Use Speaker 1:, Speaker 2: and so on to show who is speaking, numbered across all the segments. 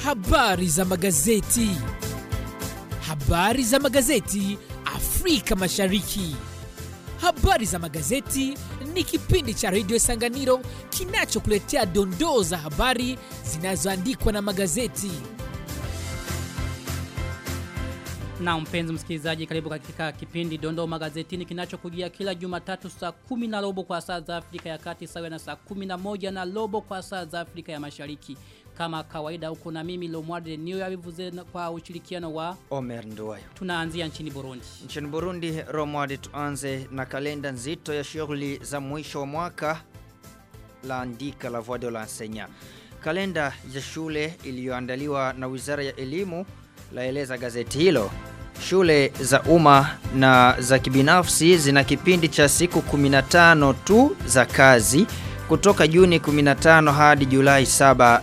Speaker 1: Habari za magazeti. Habari za magazeti Afrika Mashariki. Habari za magazeti ni kipindi cha redio Sanganiro kinachokuletea dondoo za habari zinazoandikwa na magazeti.
Speaker 2: Na mpenzi msikilizaji karibu katika kipindi Dondoo Magazetini kinachokujia kila Jumatatu saa kumi na robo kwa saa za Afrika ya Kati sawa na saa kumi na moja na robo kwa saa za Afrika ya Mashariki. Kama kawaida huko na mimi Lomwarde New Yavivuze kwa ushirikiano wa
Speaker 3: Omer Nduwayo.
Speaker 2: tunaanzia nchini Burundi.
Speaker 3: Nchini Burundi, Romwadi, tuanze na kalenda nzito ya shughuli za mwisho wa mwaka la andika la Voix de l'Enseignant. Kalenda ya shule iliyoandaliwa na Wizara ya Elimu laeleza gazeti hilo. Shule za umma na za kibinafsi zina kipindi cha siku 15 tu za kazi kutoka Juni 15 hadi Julai 7,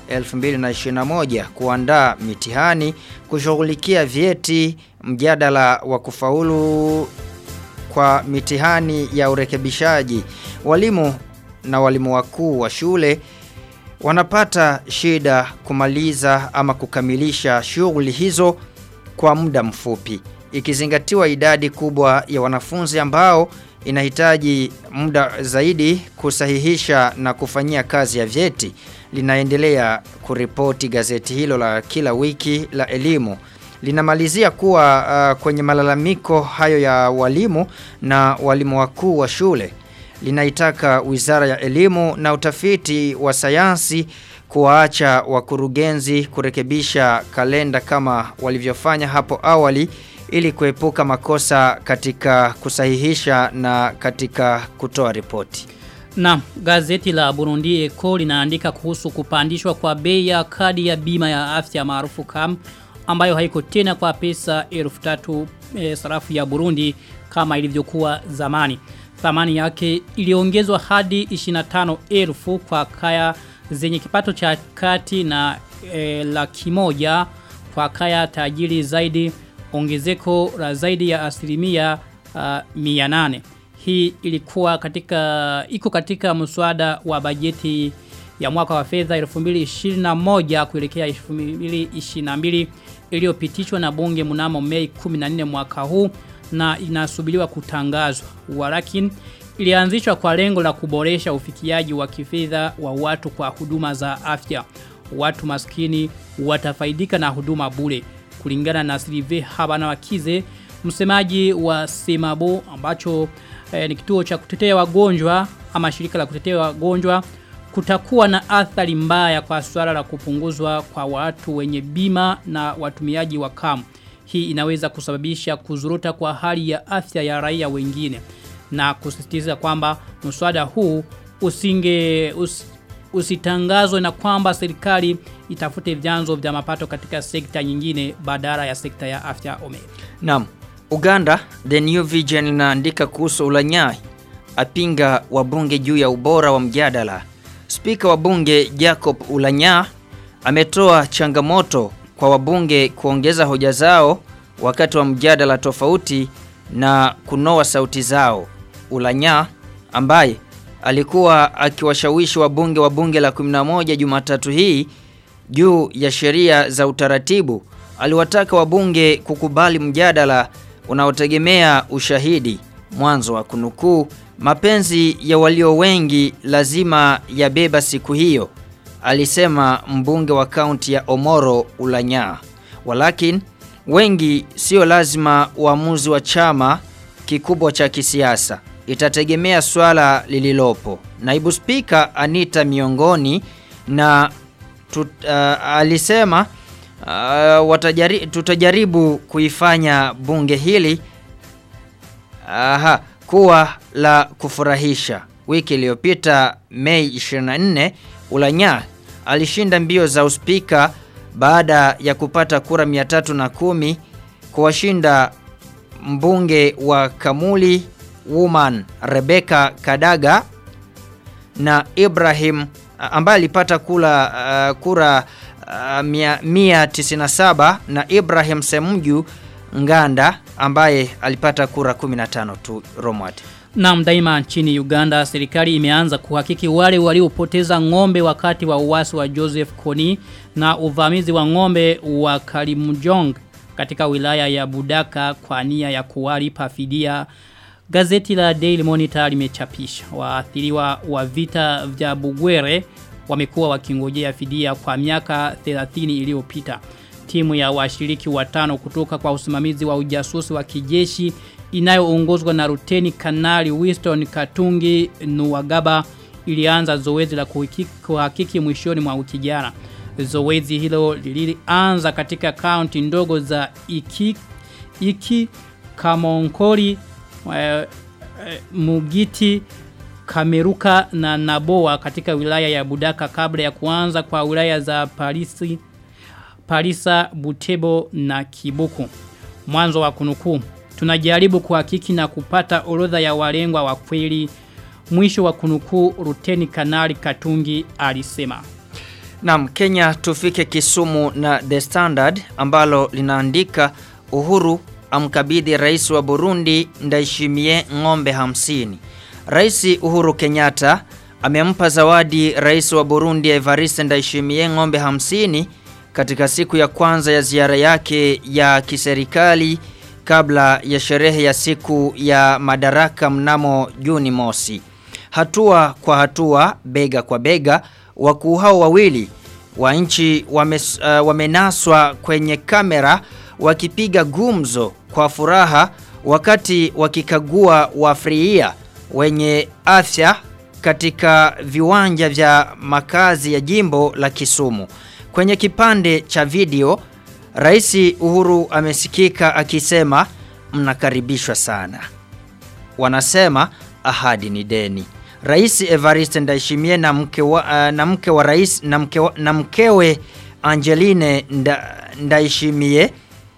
Speaker 3: 2021 kuandaa mitihani, kushughulikia vyeti, mjadala wa kufaulu kwa mitihani ya urekebishaji. Walimu na walimu wakuu wa shule wanapata shida kumaliza ama kukamilisha shughuli hizo kwa muda mfupi ikizingatiwa idadi kubwa ya wanafunzi ambao inahitaji muda zaidi kusahihisha na kufanyia kazi ya vyeti linaendelea kuripoti gazeti hilo la kila wiki la elimu linamalizia kuwa uh, kwenye malalamiko hayo ya walimu na walimu wakuu wa shule linaitaka Wizara ya Elimu na Utafiti wa Sayansi kuwaacha wakurugenzi kurekebisha kalenda kama walivyofanya hapo awali ili kuepuka makosa katika kusahihisha na katika kutoa ripoti.
Speaker 2: Na gazeti la Burundi Eco linaandika kuhusu kupandishwa kwa bei ya kadi ya bima ya afya maarufu KAM ambayo haiko tena kwa pesa 3000 e, sarafu ya Burundi kama ilivyokuwa zamani. Thamani yake iliongezwa hadi 25,000 kwa kaya zenye kipato cha kati na e, laki moja kwa kaya tajiri zaidi ongezeko la zaidi ya asilimia uh, 800. Hii ilikuwa katika iko katika mswada wa bajeti ya mwaka wa fedha 2021 kuelekea 2022 iliyopitishwa na bunge mnamo Mei 14 mwaka huu na inasubiriwa kutangazwa. Walakin ilianzishwa kwa lengo la kuboresha ufikiaji wa kifedha wa watu kwa huduma za afya. Watu maskini watafaidika na huduma bure kulingana na Silive Habana Wakize msemaji wa Semabo ambacho eh, ni kituo cha kutetea wagonjwa ama shirika la kutetea wagonjwa kutakuwa na athari mbaya kwa swala la kupunguzwa kwa watu wenye bima na watumiaji wa kamu. Hii inaweza kusababisha kuzuruta kwa hali ya afya ya raia wengine na kusisitiza kwamba mswada huu usinge us, usitangazwe na kwamba serikali itafute vyanzo vya mapato katika sekta nyingine badala ya sekta ya afya ome.
Speaker 3: Naam, Uganda The New Vision inaandika kuhusu ulanyai apinga wabunge juu ya ubora wa mjadala. Spika wa bunge Jacob Ulanya ametoa changamoto kwa wabunge kuongeza hoja zao wakati wa mjadala tofauti na kunoa sauti zao. Ulanya ambaye alikuwa akiwashawishi wabunge wa bunge la 11 Jumatatu hii juu ya sheria za utaratibu aliwataka wabunge kukubali mjadala unaotegemea ushahidi mwanzo wa kunukuu mapenzi ya walio wengi lazima yabeba siku hiyo alisema mbunge wa kaunti ya Omoro Ulanya walakin wengi sio lazima uamuzi wa chama kikubwa cha kisiasa itategemea swala lililopo naibu spika Anita miongoni na tut, uh, alisema uh, watajari, tutajaribu kuifanya bunge hili aha, kuwa la kufurahisha. Wiki iliyopita Mei 24 Ulanya alishinda mbio za uspika baada ya kupata kura 310 kuwashinda mbunge wa Kamuli Woman Rebecca Kadaga na Ibrahim ambaye alipata kula uh, kura uh, 197 na Ibrahim Semju Nganda ambaye alipata kura 15 tu Romwat.
Speaker 2: Na daima nchini Uganda serikali imeanza kuhakiki wale waliopoteza ng'ombe wakati wa uasi wa Joseph Kony na uvamizi wa ng'ombe wa Kalimjong katika wilaya ya Budaka kwa nia ya kuwalipa fidia. Gazeti la Daily Monitor limechapisha waathiriwa wa vita vya Bugwere wamekuwa wakingojea fidia kwa miaka 30 iliyopita. Timu ya washiriki watano kutoka kwa usimamizi wa ujasusi wa kijeshi inayoongozwa na Ruteni Kanali Winston Katungi Nuwagaba ilianza zoezi la kuhakiki, kuhakiki mwishoni mwa wiki jana. Zoezi hilo lilianza katika kaunti ndogo za Iki, Iki Kamonkori, e, e, Mugiti, Kameruka na Naboa katika wilaya ya Budaka kabla ya kuanza kwa wilaya za Parisi, Parisa, Butebo na Kibuku. Mwanzo wa kunukuu. Tunajaribu kuhakiki na kupata orodha ya walengwa wa kweli. Mwisho wa kunukuu Ruteni Kanali Katungi alisema.
Speaker 3: Naam, Kenya tufike Kisumu na The Standard ambalo linaandika Uhuru amkabidhi rais wa Burundi Ndayishimiye ng'ombe hamsini. Rais Uhuru Kenyatta amempa zawadi rais wa Burundi Evariste Ndayishimiye ng'ombe hamsini katika siku ya kwanza ya ziara yake ya kiserikali kabla ya sherehe ya siku ya madaraka mnamo Juni mosi. Hatua kwa hatua, bega kwa bega, wakuu hao wawili wa nchi wame, uh, wamenaswa kwenye kamera wakipiga gumzo kwa furaha wakati wakikagua wafriia wenye afya katika viwanja vya makazi ya jimbo la Kisumu. Kwenye kipande cha video, Rais Uhuru amesikika akisema mnakaribishwa sana. Wanasema ahadi ni deni. Rais Evariste Ndayishimiye na mke wa, uh, na mke wa rais na, mke wa, na mkewe Angeline nda, Ndayishimiye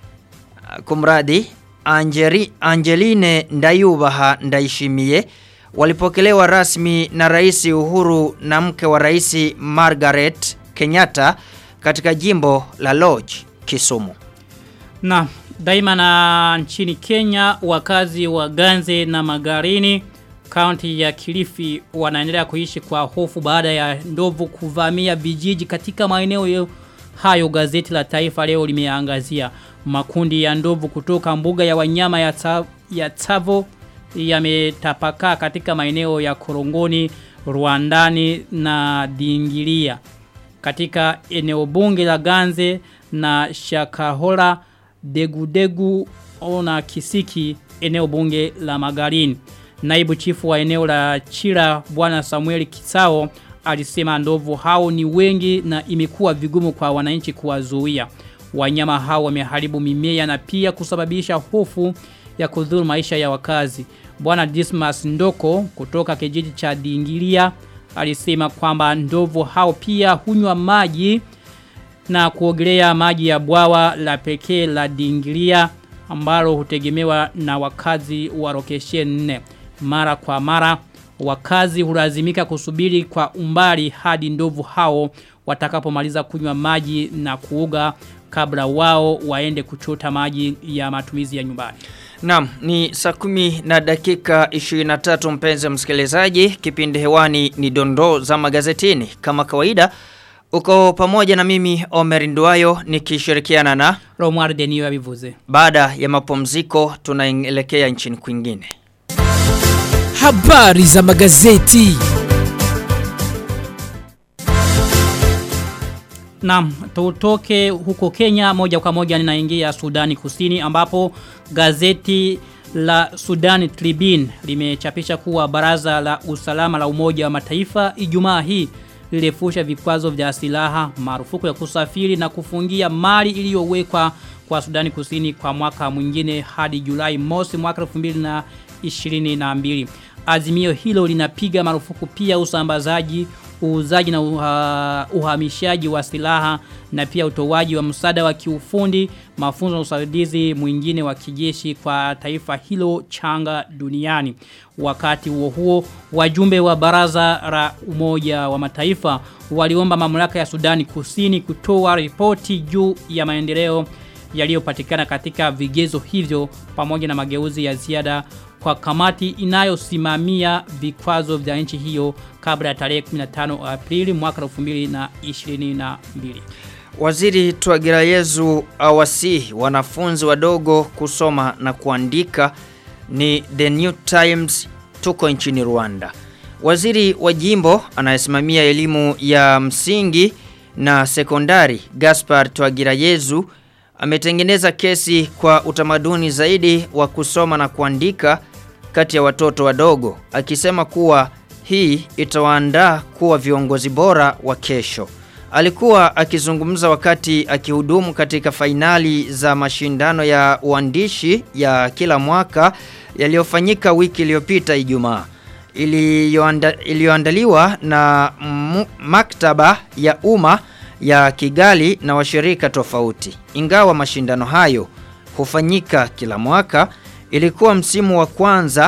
Speaker 3: kumradi Angeri, Angeline Ndayubaha Ndayishimiye walipokelewa rasmi na Rais Uhuru na mke wa Rais Margaret Kenyatta katika jimbo la Lodge, Kisumu.
Speaker 2: Na daima na nchini Kenya wakazi wa Ganze na Magarini kaunti ya Kilifi wanaendelea kuishi kwa hofu baada ya ndovu kuvamia vijiji katika maeneo hayo gazeti la taifa leo limeangazia makundi ya ndovu kutoka mbuga ya wanyama ya, ta, ya Tsavo yametapakaa katika maeneo ya Korongoni, Rwandani na Dingilia katika eneo bunge la Ganze na Shakahola Degudegu ona Kisiki eneo bunge la Magarini. Naibu chifu wa eneo la Chira bwana Samuel Kisao alisema ndovu hao ni wengi na imekuwa vigumu kwa wananchi kuwazuia. Wanyama hao wameharibu mimea na pia kusababisha hofu ya kudhuru maisha ya wakazi. Bwana Dismas Ndoko kutoka kijiji cha Dingilia alisema kwamba ndovu hao pia hunywa maji na kuogelea maji ya bwawa la pekee la Dingilia ambalo hutegemewa na wakazi wa Rokeshen 4 mara kwa mara wakazi hulazimika kusubiri kwa umbali hadi ndovu hao watakapomaliza kunywa maji na kuoga kabla wao waende kuchota maji ya matumizi ya nyumbani.
Speaker 3: Naam, ni saa kumi na dakika 23 mpenzi msikilizaji, kipindi hewani ni dondoo za magazetini. Kama kawaida, uko pamoja na mimi Omer Nduayo nikishirikiana na
Speaker 2: Romar Denio abivuze.
Speaker 3: baada ya mapumziko tunaelekea nchini kwingine.
Speaker 1: Habari za magazeti.
Speaker 2: Naam, tutoke huko Kenya moja kwa moja ninaingia Sudani Kusini ambapo gazeti la Sudan Tribune limechapisha kuwa baraza la usalama la Umoja wa Mataifa Ijumaa hii lilifusha vikwazo vya silaha, marufuku ya kusafiri na kufungia mali iliyowekwa kwa Sudani Kusini kwa mwaka mwingine hadi Julai mosi mwaka 2022. Azimio hilo linapiga marufuku pia usambazaji uuzaji na uha, uhamishaji wa silaha na pia utoaji wa msaada wa kiufundi, mafunzo na usaidizi mwingine wa kijeshi kwa taifa hilo changa duniani. Wakati huo huo, wajumbe wa baraza la umoja wa mataifa waliomba mamlaka ya Sudani Kusini kutoa ripoti juu ya maendeleo yaliyopatikana katika vigezo hivyo pamoja na mageuzi ya ziada kwa kamati inayosimamia vikwazo vya nchi hiyo kabla ya tarehe 15 Aprili mwaka 2022.
Speaker 3: Waziri Twagirayezu awasihi wanafunzi wadogo kusoma na kuandika ni The New Times tuko nchini Rwanda. Waziri wa jimbo anayesimamia elimu ya msingi na sekondari Gaspar Twagirayezu ametengeneza kesi kwa utamaduni zaidi wa kusoma na kuandika kati ya watoto wadogo akisema kuwa hii itawaandaa kuwa viongozi bora wa kesho. Alikuwa akizungumza wakati akihudumu katika fainali za mashindano ya uandishi ya kila mwaka yaliyofanyika wiki iliyopita Ijumaa iliyoanda, iliyoandaliwa na mu, maktaba ya umma ya Kigali na washirika tofauti. Ingawa mashindano hayo hufanyika kila mwaka, ilikuwa msimu wa kwanza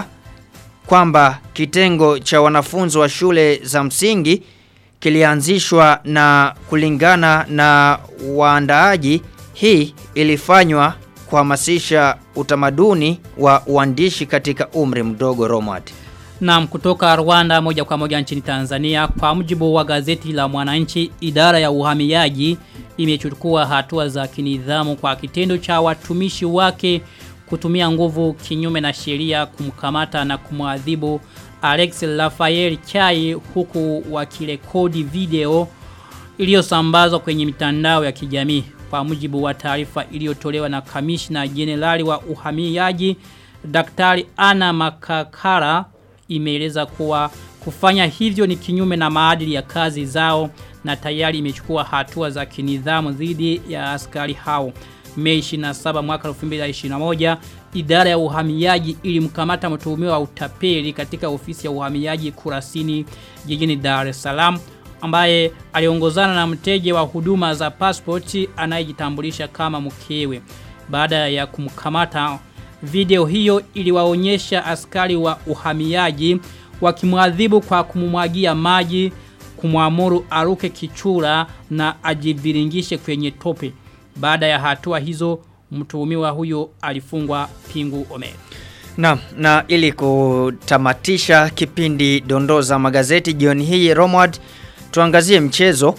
Speaker 3: kwamba kitengo cha wanafunzi wa shule za msingi kilianzishwa na kulingana na waandaaji hii ilifanywa kuhamasisha utamaduni wa uandishi katika umri mdogo Romad.
Speaker 2: Naam kutoka Rwanda moja kwa moja nchini Tanzania kwa mujibu wa gazeti la Mwananchi idara ya uhamiaji imechukua hatua za kinidhamu kwa kitendo cha watumishi wake kutumia nguvu kinyume na sheria kumkamata na kumwadhibu Alex Rafael Chai huku wakirekodi video iliyosambazwa kwenye mitandao ya kijamii kwa mujibu wa taarifa iliyotolewa na kamishna jenerali wa uhamiaji Daktari Ana Makakara imeeleza kuwa kufanya hivyo ni kinyume na maadili ya kazi zao na tayari imechukua hatua za kinidhamu dhidi ya askari hao. Mei 27 mwaka 2021 idara ya uhamiaji ilimkamata mtuhumiwa wa utapeli katika ofisi ya uhamiaji Kurasini jijini Dar es Salaam ambaye aliongozana na mteja wa huduma za passport anayejitambulisha kama mkewe. Baada ya kumkamata video hiyo iliwaonyesha askari wa uhamiaji wakimwadhibu kwa kumumwagia maji, kumwamuru aruke kichura na ajiviringishe kwenye tope. Baada ya hatua hizo mtuhumiwa huyo alifungwa pingu ome.
Speaker 3: Na, na ili kutamatisha kipindi dondoza magazeti jioni hii Romward tuangazie mchezo.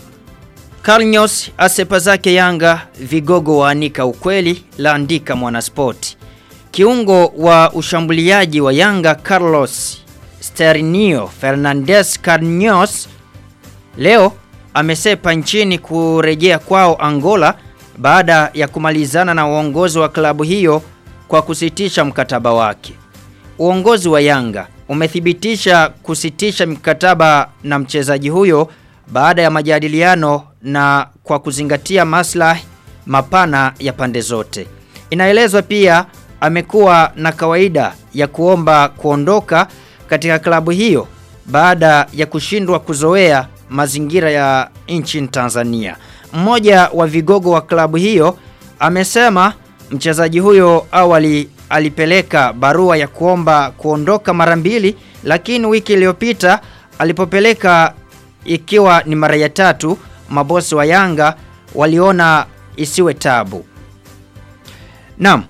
Speaker 3: Carlos asepa zake Yanga vigogo waanika ukweli laandika mwanaspoti. Kiungo wa ushambuliaji wa Yanga Carlos Sterinio Fernandez Carlos leo amesepa nchini kurejea kwao Angola baada ya kumalizana na uongozi wa klabu hiyo kwa kusitisha mkataba wake. Uongozi wa Yanga umethibitisha kusitisha mkataba na mchezaji huyo baada ya majadiliano na kwa kuzingatia maslahi mapana ya pande zote. Inaelezwa pia amekuwa na kawaida ya kuomba kuondoka katika klabu hiyo baada ya kushindwa kuzoea mazingira ya nchini Tanzania. Mmoja wa vigogo wa klabu hiyo amesema mchezaji huyo awali alipeleka barua ya kuomba kuondoka mara mbili lakini wiki iliyopita alipopeleka ikiwa ni mara ya tatu mabosi wa Yanga waliona isiwe tabu. Naam.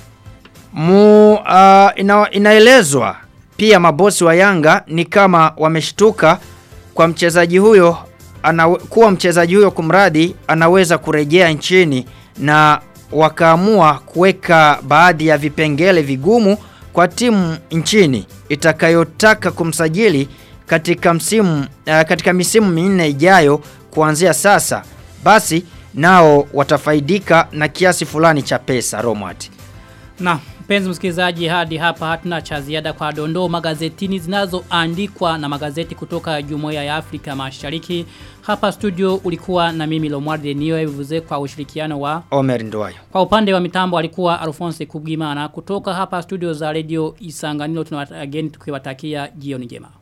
Speaker 3: Mu uh, ina, inaelezwa pia mabosi wa Yanga ni kama wameshtuka kwa mchezaji huyo ana, kuwa mchezaji huyo kumradi anaweza kurejea nchini na wakaamua kuweka baadhi ya vipengele vigumu kwa timu nchini itakayotaka kumsajili katika msimu uh, katika misimu minne ijayo kuanzia sasa basi nao watafaidika na kiasi fulani cha pesa Romwat.
Speaker 2: Na mpenzi msikilizaji hadi hapa hatuna cha ziada kwa dondoo magazetini zinazoandikwa na magazeti kutoka Jumuiya ya Afrika Mashariki. Hapa studio ulikuwa na mimi Lomwarde Niyo Vuze kwa ushirikiano wa
Speaker 3: Omer Ndwayo.
Speaker 2: Kwa upande wa mitambo alikuwa Alphonse Kubgimana kutoka hapa studio za Radio Isanganiro tunawatakia tukiwatakia jioni njema.